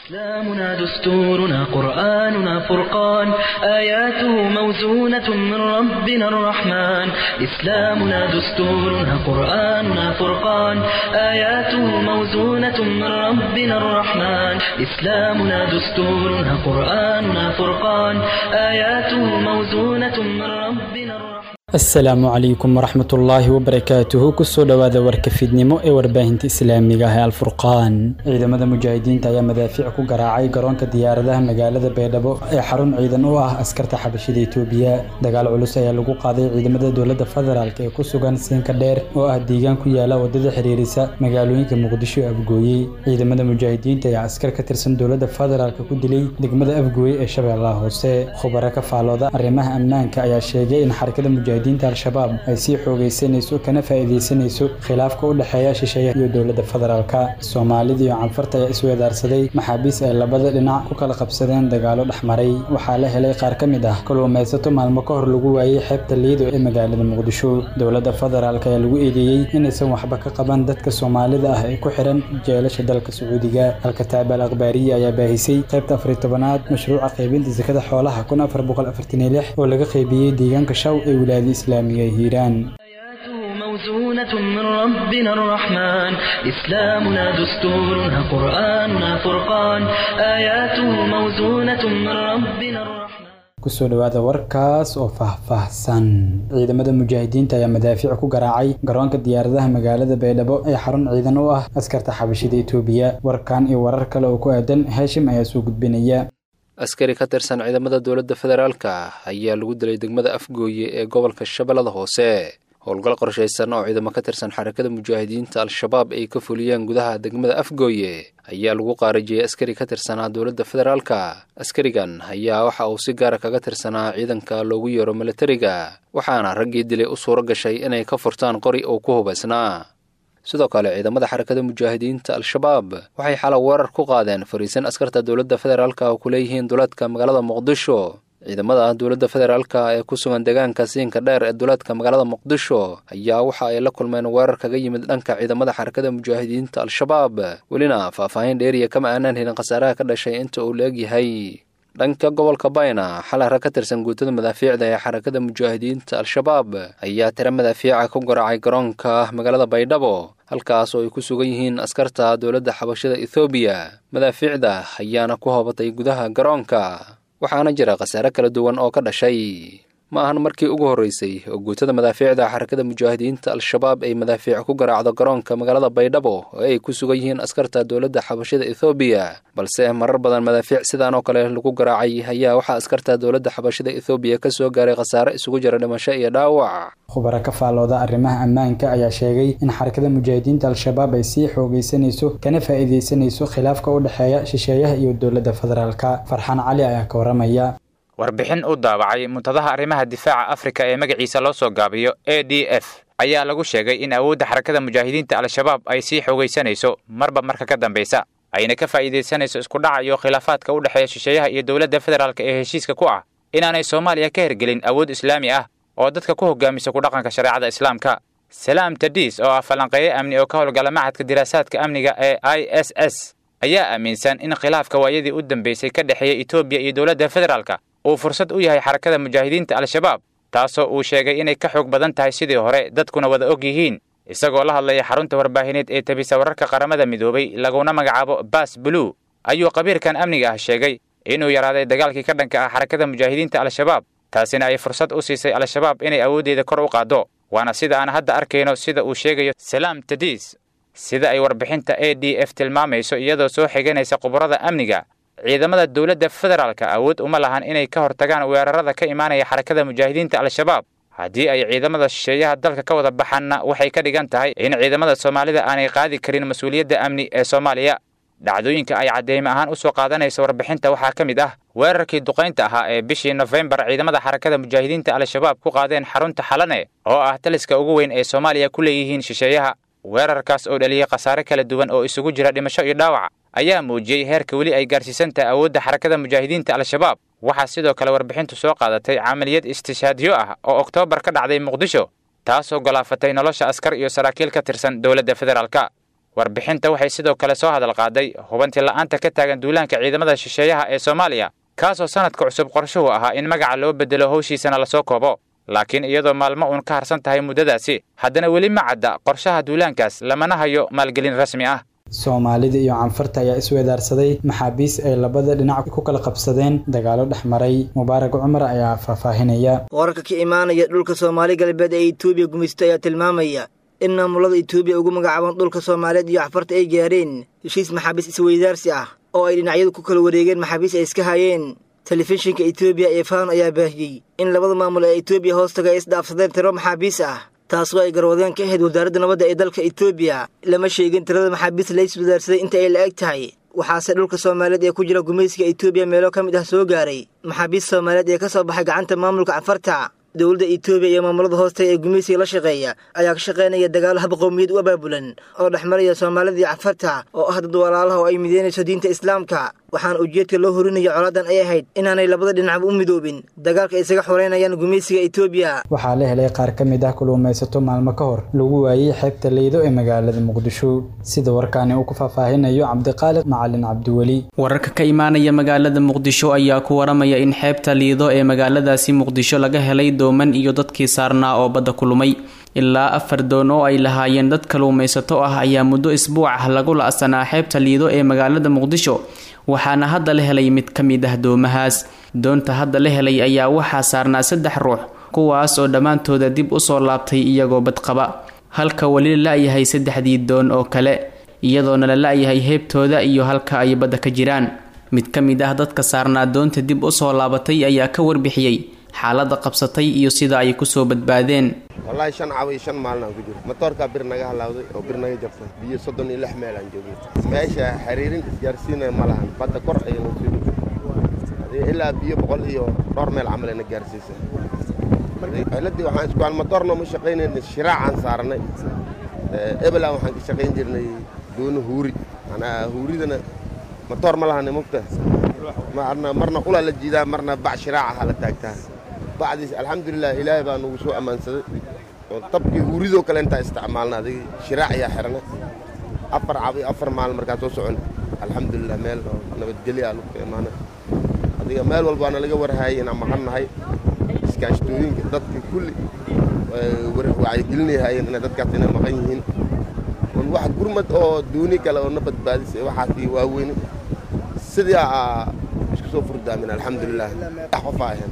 إسلامنا دستورنا قرآننا فرقان آياته موزونة من ربنا الرحمن إسلامنا دستورنا قرآننا فرقان آياته موزونة من ربنا الرحمن إسلامنا دستورنا قرآننا فرقان آياته موزونة من ربنا الرحمن asalaamu calaykum waraxmatullaahi wabarakaatuhu kusoo dhowaada warka fiidnimo ee warbaahinta islaamiga ah ee alfurqaan ciidamada mujaahidiinta ayaa madaafiic ku garaacay garoonka diyaaradaha magaalada baydhabo ee xarun ciidan u ah askarta xabashida itoobiya dagaal culus ayaa lagu qaaday ciidamada dowladda federaalk ee ku sugan siinka dheer oo ah deegaan ku yaala wadada xiriirisa magaalooyinka muqdisho ee afgooyey ciidamada mujaahidiinta ayaa askar ka tirsan dowladda federaalk ku dilay degmada afgooye ee shabeellaha hoose khubaro ka faalooda arrimaha ammaanka ayaa sheegay in xarakada mujaahidiin diinta al-shabaab ay sii xoogaysanayso kana faa'iidaysanayso khilaafka u dhexeeya shisheeyaha iyo dowladda federaalka soomaalida iyo canfarta ayaa isweedaarsaday maxaabiis ay labada dhinac ku kala qabsadeen dagaalo dhexmaray waxaa la helay qaar ka mid ah kalluumaysato maalmo ka hor lagu waayey xeebta liido ee magaalada muqdisho dowladda federaalk ayaa lagu eedeeyey inaysan waxba ka qaban dadka soomaalida ah ee ku xiran jeelasha dalka sacuudiga halka taabal akhbaariya ayaa baahisay qaybta afariy tobanaad mashruuca qaybinta sakada xoolaha kun afar boqol afartan iyo lix oo laga qaybiyey deegaanka shaw ee wilaayada islaamiga ee hiiraan آياته موزونة من ربنا الرحمن إسلامنا دستورنا قرآننا فرقان آياته موزونة من ربنا الرحمن kusoo dhowaada warkaas oo faahfaahsan ciidamada mujaahidiinta ayaa madaafiic ku garaacay garoonka diyaaradaha magaalada baydhabo ee xarun ciidan u ah askarta xabashida itoobiya warkan iyo warar kale oo ku aadan heeshim ayaa soo gudbinaya askari ka tirsan ciidamada dowladda federaalka ayaa lagu dilay degmada afgooye ee gobolka shabeellada hoose howlgal qorshaysan oo ciidamo ka tirsan xarakada mujaahidiinta al-shabaab ay ka fuliyeen gudaha degmada afgooye ayaa lagu qaarajiyey askari ka tirsanaa dowladda federaalka askarigan ayaa waxa uu si gaara kaga tirsanaa ciidanka loogu yeero militariga waxaana raggii dilay u suuro gashay inay ka furtaan qori uu ku hubaysnaa sidoo kale ciidamada xarakada mujaahidiinta al-shabaab waxay xala weerar ku qaadeen fariisan askarta dowladda federaalka oo ku leeyihiin duleedka magaalada muqdisho ciidamada dowladda federaalka ee ku sugan deegaanka siinka dheer ee duleedka magaalada muqdisho ayaa waxa ay la kulmeen weerar kaga yimid dhanka ciidamada xarakada mujaahidiinta al-shabaab welina faahfaahin dheeriya kama aanaan helin khasaaraha ka dhashay inta uu la egyahay dhanka gobolka bayna xalay rag ka tirsan guutada madaafiicda ee xarakada mujaahidiinta al-shabaab ayaa tiro madaafiica ku garaacay garoonka magaalada baydhabo halkaas oo ay ku sugan yihiin askarta dowladda xabashada ethoobiya madaafiicda ayaana ku hoobatay gudaha garoonka waxaana jira khasaare kala duwan oo ka dhashay ma ahan markii ugu horreysay oo guutada madaafiicda xarakada mujaahidiinta al-shabaab ay madaafiic ku garaacdo garoonka magaalada baydhabo oo ay ku sugan yihiin askarta dowladda xabashada ethoobiya balse marar badan madaafiic sidaan oo kale lagu garaacay ayaa waxaa askarta dowladda xabashada ethoobiya ka soo gaaray khasaare isugu jira dhimasho iyo dhaawac khubaro ka faalooda arrimaha ammaanka ayaa sheegay in xarakada mujaahidiinta al-shabaab ay sii xoogaysanayso kana faa'iidaysanayso khilaafka u dhexeeya shisheeyaha iyo dowladda federaalka farxaan cali ayaa ka waramaya warbixin u daabacay muntadaha arrimaha difaaca afrika ee magaciisa loo soo gaabiyo a d f ayaa lagu sheegay in awoodda xarakada mujaahidiinta al-shabaab ay sii xoogaysanayso marba marka ka dambaysa ayna ka faa'iidaysanayso iskudhaca iyo khilaafaadka u dhexeeya shisheeyaha iyo dowladda federaalk ee heshiiska ku ah inaanay soomaaliya ka hergelin awood islaami ah oo dadka ku hogaamisa kudhaqanka shareecada islaamka salaam tadiis oo ah falanqeeye amni oo ka howlgala maxadka diraasaadka amniga ee i s s ayaa aaminsan in khilaafka waayadii u dambeysay ka dhexeeya etoobiya iyo dowladda federaalka uu fursad u yahay xarakada mujaahidiinta al-shabaab taasoo uu sheegay inay ka xoog badan tahay sidii hore dadkuna wada og yihiin isagoo la hadlaya xarunta warbaahineed ee tabisa wararka qaramada midoobay laguna magacaabo baas blue ayuu qabiirkan amniga ah sheegay inuu yaraaday dagaalkii ka dhanka ah xarakada mujaahidiinta al-shabaab taasina ay fursad u siisay al-shabaab inay awooddeeda kor u qaaddo waana sida aan hadda arkayno sida uu sheegayo salaam tadiis sida ay warbixinta a d f tilmaamayso iyadoo soo xiganaysa khubarada amniga ciidamada dowladda federaalka awood uma lahan inay ka hortagaan weerarada ka imaanaya xarakada mujaahidiinta al-shabaab haddii ay ciidamada shisheeyaha dalka ka wada baxaanna waxay ka dhigan tahay in ciidamada soomaalida aanay qaadi karin mas-uuliyadda amni ee soomaaliya dhacdooyinka ay cadeyme ahaan u soo qaadanaysa warbixinta waxaa ka mid ah weerarkii duqaynta ahaa ee bishii nofembar ciidamada xarakada mujaahidiinta al-shabaab ku qaadeen xarunta xalane oo ah taliska ugu weyn ee soomaaliya ku leeyihiin shisheeyaha weerarkaas oo dhaliyey khasaare kala duwan oo isugu jira dhimasho iyo dhaawac ayaa muujiyey heerka weli ay gaarsiisan tahay awoodda xarakada mujaahidiinta al-shabaab waxaa sidoo kale warbixintu soo qaadatay camaliyad istishaadyo ah oo oktoobar ka dhacday muqdisho taasoo golaafatay nolosha askar iyo saraakiil ka tirsan dowladda federaalka warbixinta waxay sidoo kale soo hadal qaaday hubanti la'aanta ka taagan duulaanka ciidamada shisheeyaha ee soomaaliya kaasoo sanadka cusub qorshuhu ahaa in magaca loo bedelo howshiisana lasoo koobo laakiin iyadoo maalmo uun ka harsan tahay muddadaasi haddana weli ma cadda qorshaha duulaankaas lamana hayo maalgelin rasmi ah soomaalida iyo canfarta ayaa iswedaarsaday maxaabiis ay labada dhinac ku kala qabsadeen dagaalo dhex maray mubaarag cumar ayaa faahfaahinaya wararka ka imaanaya dhulka soomaali galbeed ee etoobiya gumaysto ayaa tilmaamaya in maamulada etoobiya ugu magacaaban dhulka soomaaliyeed iyo canfarta ay gaareen heshiis maxaabiis isweydaarsi ah oo ay dhinacyadu ku kala wareegeen maxaabiis ay iska hayeen telefishinka etoobiya ee faano ayaa baahiyey in labada maamul ee etoobiya hoostaga ay isdhaafsadeen tiro maxaabiis ah taasoo ay garwadeen ka ahayd wasaaradda nabadda ee dalka etoobiya lama sheegin tirada maxaabiis la iswadaarsaday inta ay la eg tahay waxaase dhulka soomaaliyeed ee ku jira gumaysiga etoobiya meelo ka mid ah soo gaaray maxaabiis soomaaliyeed ee ka soo baxay gacanta maamulka canfarta dowladda etoobiya iyo maamulada hoostaga ee gumaysiga la shaqeeya ayaa ka shaqaynaya dagaalo hab qowmiyad u abaabulan oo dhex maraya soomaalida iyo canfarta oo ah dad walaalaha oo ay mideynayso diinta islaamka waxaana ujeedka loo horinaya colaadan ay ahayd inaanay labada dhinacba u midoobin dagaalka ay isaga xoreynayaan gumaysiga etoobiya waxaa la helay qaar ka mid ah kuluumaysato maalmo ka hor lagu waayey xeebta leydo ee magaalada muqdisho sida warkaani uu ku faahfaahinayo cabdiqaaliq macalin cabdiweli wararka ka imaanaya magaalada muqdisho ayaa ku waramaya in xeebta liido ee magaaladaasi muqdisho laga helay dooman iyo dadkii saarnaa oo badda ku lumay ilaa afar doon oo ay lahaayeen dad kaluumaysato ah ayaa muddo isbuuc ah lagu la-sanaa xeebta liido ee magaalada muqdisho waxaana hadda la helay mid ka mid ah doomahaas doonta hadda la helay ayaa waxaa saarnaa saddex ruux kuwaas oo dhammaantooda dib usoo laabtay iyagoo badqaba halka weli la la-yahay saddexdii doon oo kale iyadoona la la-yahay heebtooda iyo halka ay badda ka jiraan mid ka mid ah dadka saarnaa doonta dib usoo laabatay ayaa ka warbixiyey xaaladda qabsatay iyo sida ay kusoo badbaadeen wallaahi shan cawa iyo shan maalin aan ku jiro matoorkaa bir naga halaawday oo bir naga jabtay biyo soddon iyo lix meel aan joogno meesha xiriirin isgaarsiina ma lahan badda kor ayayna sii ilaa biyo boqol iyo dhowr meel camal ayna gaarsiisay ciladii waxaan isku aan matoorna ma shaqaynayna shiraacaan saarnay ebela waxaan ka shaqayn jirnay doono huuri manaa huuridana matoor ma lahani mugta marna marna ulaa la jiidaa marna bac shiraacaha la taagtaa bacdiis alxamdulilah ilaahay baa nagu soo ammaansaday oo tabkii huuridoo kale intaa isticmaalna adig shiraac ayaa xirana afar cab iyo afar maalin markaa soo socon alxamdulilah meel oo nabadgelya lugta imaana adiga meel walbaana laga warhaayay inaan maqan nahay iskaashtooyinka dadka kulli wacyigelinayhaayeen inay dadkaas inay maqan yihiin on wax gurmad oo duuni kale oo na badbaadisay waxaasi waaweyne sidii aa isku soo furdaamin alxamdulilah saddex qofaa ahayn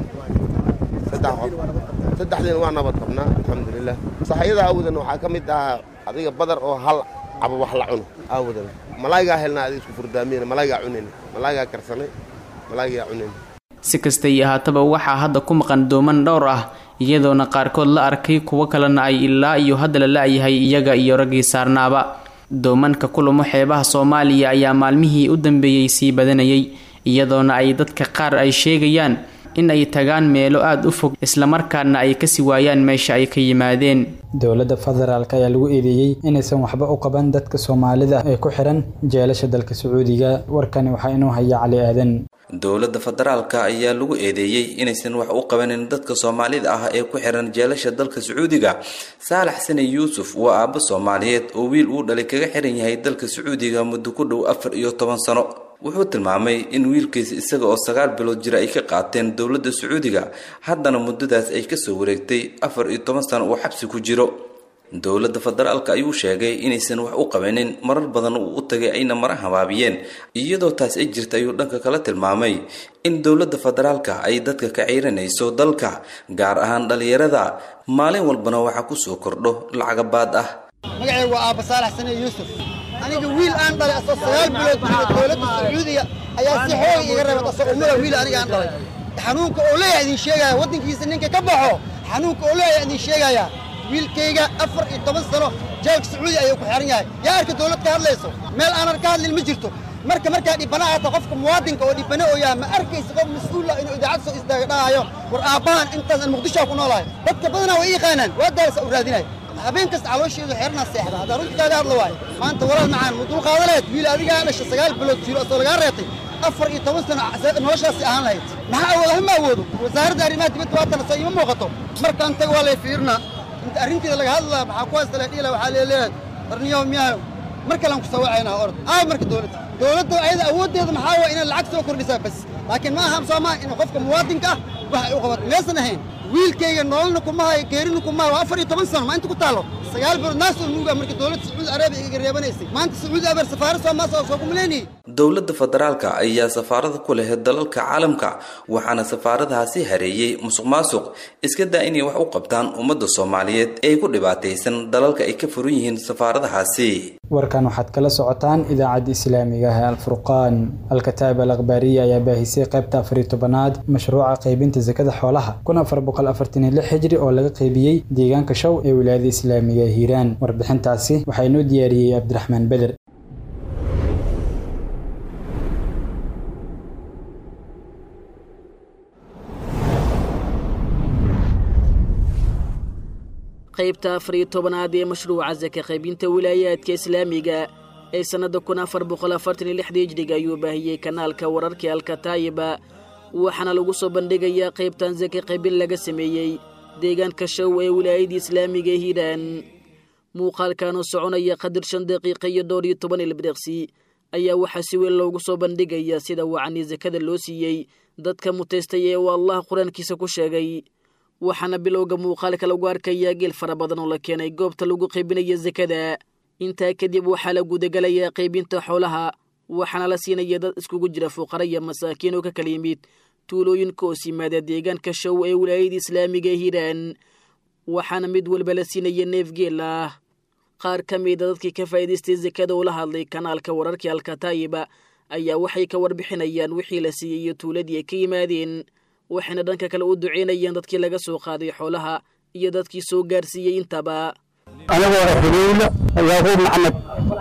saddex qof saddexdiina waa nabad qabnaa alxamdulilah saxayada aawadan waxaa ka mid ahaa adiga badar oo hal cabo wax la cuno aawadan malaagaa helnaa adiga isku furdaamiyena malaagaa cunayn malaagaa karsanay malaagaa cunayn si kastay ahaataba waxaa hadda ku maqan dooman dhowr ah iyadoona qaarkood la arkay kuwo kalena ay ilaa iyo hadda la la-yahay iyaga iyo raggii saarnaaba doomanka kulumo xeebaha soomaaliya ayaa maalmihii u dambeeyey sii badanayay iyadoona ay dadka qaar ay sheegayaan in ay tagaan meelo aada u fog islamarkaana ay kasi waayaan meesha ay ka yimaadeen dowladda federaalk ayaa lagu eedeeyey inaysan waxba u qaban dadka soomaalida ee ku xiran jeelasha dalka sacuudiga warkani waxaa inuu haya cali aadan dowladda federaalka ayaa lagu eedeeyey inaysan wax u qabanin dadka soomaalida ah ee ku xiran jeelasha dalka sacuudiga saalax sani yuusuf waa aabbo soomaaliyeed oo wiil uu dhalay kaga xiran yahay dalka sacuudiga muddo ku dhow afar iyo toban sano wuxuu tilmaamay in wiilkiisa isaga oo sagaal bilood jira ay ka qaateen dowladda sacuudiga haddana muddadaas ay kasoo wareegtay afar iyo toban sano uu xabsi ku jiro dowladda federaalka ayuu sheegay inaysan wax u qabanin marar badan uu u tagay ayna mara habaabiyeen iyadoo taas ay jirta ayuu dhanka kala tilmaamay in dowladda federaalka ay dadka ka ciiranayso dalka gaar ahaan dhallinyarada maalin walbana waxaa kusoo kordho lacagabaad ah magacay waa aabba saalax sane yuusuf aniga wiil aan dhalay asoo sagaal bilood jiro dowladda sacuudiga ayaa si xoog iga reebad asoo umada wiil aniga aan dhalay xanuunka oo leeyahay idin sheegaya waddankiisa ninka ka baxo xanuunka oo leeyahay idin sheegaya wiilkayga afar iyo toban sano jeelka sacuudi ayuu ku xiran yahay yaa arka dowlad ka hadlayso meel aanan ka hadlin ma jirto marka markaa dhibana hata qofka muwaadinka oo dhibana oo yahay ma arkaysa qof mas-uula inuu idaacad soo istaaga dhahayo war aabbahan intaas muqdishoa ku noolahay dadka badanaa way yaqaanaan waa daalasa u raadinaya habeen kasta caloosheedu xeernaa seexda haddaa runta kaaga hadla waayo maanta walaal macaan ma dulqaada lahayd wiil adigaa dhasha sagaal bilood jiro asoo lagaa reetay afar iyo toban sano noloshaasi ahaan lahayd maxaa awooda hama awoodo wasaaradda arrimaha dibadda waatana soo ima muuqato markaan taga waa lay fiirnaa inta arrinteeda laga hadlaa maxaa ku haysta la dhiila waxaa leeleeyahay qarniyow miyaa mar kalean ku sawacaynaa orod aay marka dowladda dowladda ayada awooddeeda maxaa waa inay lacag soo kordhisaa bas laakiin ma aha soomaa in qofka muwaadinka ah wax ay u qabato maysan ahayn wiilkayga nololna kuma hayo geerina kuma hayo waa afar iyo toban sano ma inta ku taallo sagaal bilood naasoo nuuga marka dowladda sacuudi arabiya iga reebanaysay maanta sacuudi arabiya safaarad soomaas soo kuma leenahay dowladda federaalka ayaa safaarada ku leh dalalka caalamka waxaana safaaradahaasi hareeyey musuq maasuq iska daa inay wax u qabtaan ummadda soomaaliyeed ee ku dhibaataysan dalalka ay ka furan yihiin safaaradahaasi warkan waxaad kala socotaan idaacadda islaamiga ah ee alfurqaan alkataab al akhbaariya ayaa baahisay qaybta afariyo tobanaad mashruuca qaybinta sakada xoolaha kun afar boqol afartan iyo lix xijri oo laga qaybiyey deegaanka shaw ee wilaayada islaamiga ee hiiraan warbixintaasi waxaa inoo diyaariyey cabdiraxmaan beder qaybta afariyo tobanaad ee mashruuca saka qaybinta wilaayaadka islaamiga ee sannadda kun afar boqol afartan iyo lixda hijriga ayuu baahiyey kanaalka wararka alkataayiba waxaana lagu soo bandhigayaa qaybtan saka qaybin laga sameeyey deegaanka show ee wilaayadda islaamiga ee hiiraan muuqaalkanoo soconaya qadir shan daqiiqa iyo dhowr iyo toban ilbiriqsi ayaa waxaa si weyn loogu soo bandhigayaa sida wacanii sakada loo siiyey dadka mutaystay ee uu allah qur-aankiisa ku sheegay waxaana bilowga muuqaalka lagu arkayaa geel fara badan oo la keenay goobta lagu qaybinaya sakada intaa kadib waxaa la gudagalayaa qaybinta xoolaha waxaana la siinaya dad iskugu jira fuqara iyo masaakiin oo ka kala yimid tuulooyinka hoos yimaada deegaanka show ee wilaayada islaamiga ee hiiraan waxaana mid walba la siinaya neef geel ah qaar ka mida dadkii ka faa'iidaystay sakada oo la hadlay kanaalka wararkii alkataayiba ayaa waxay ka warbixinayaan wixii la siiyey iyo tuuladii ay ka yimaadeen waxayna dhanka kale u duceynayaan dadkii laga soo qaaday xoolaha iyo dadkii soo gaarsiiyey intaba anigoo xuleyla yaaquub maxamed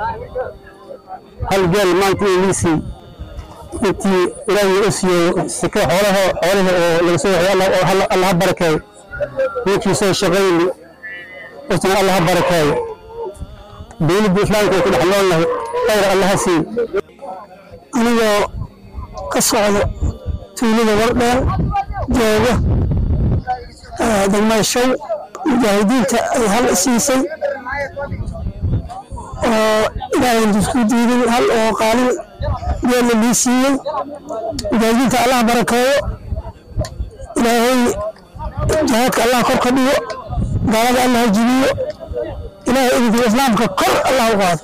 hal geel maanta iisii intii ilaahay u siiyo sika xoolaha xoolaha oo laga soo waxay allah ha barakeeyo ninkii soo shaqayni isna allah ha barakeeyo dowladda islaamka ay ku dhex noolnahay khayr allah ha siiyo anigoo ka socda tuulada wardheer jooga degmada show mujaahidiinta ay hal siisay oo ilaahay isku diiday hal oo qaalin geella lii siiyey mujaahidiinta allah barakeeyo ilaahay jihaadka allah kor ka dhigo gaalada allah jibiyo ilaahay idinka islaamka kor allah u qaado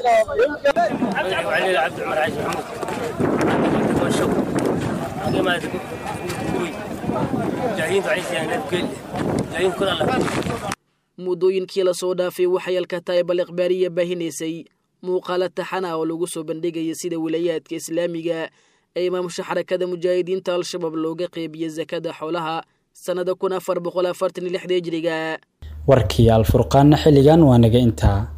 muddooyinkii lasoo dhaafay waxay alkataayib al ikhbaariya baahinaysay muuqaalo taxana oo lagu soo bandhigaya sida wilayaadka islaamiga ee imaamusha xarakada mujaahidiinta al-shabaab looga qeybiya sakada xoolaha sannada kun afar boqol afartan iyo lixda hijriga warkii alfurqaanna xilligan waa naga intaa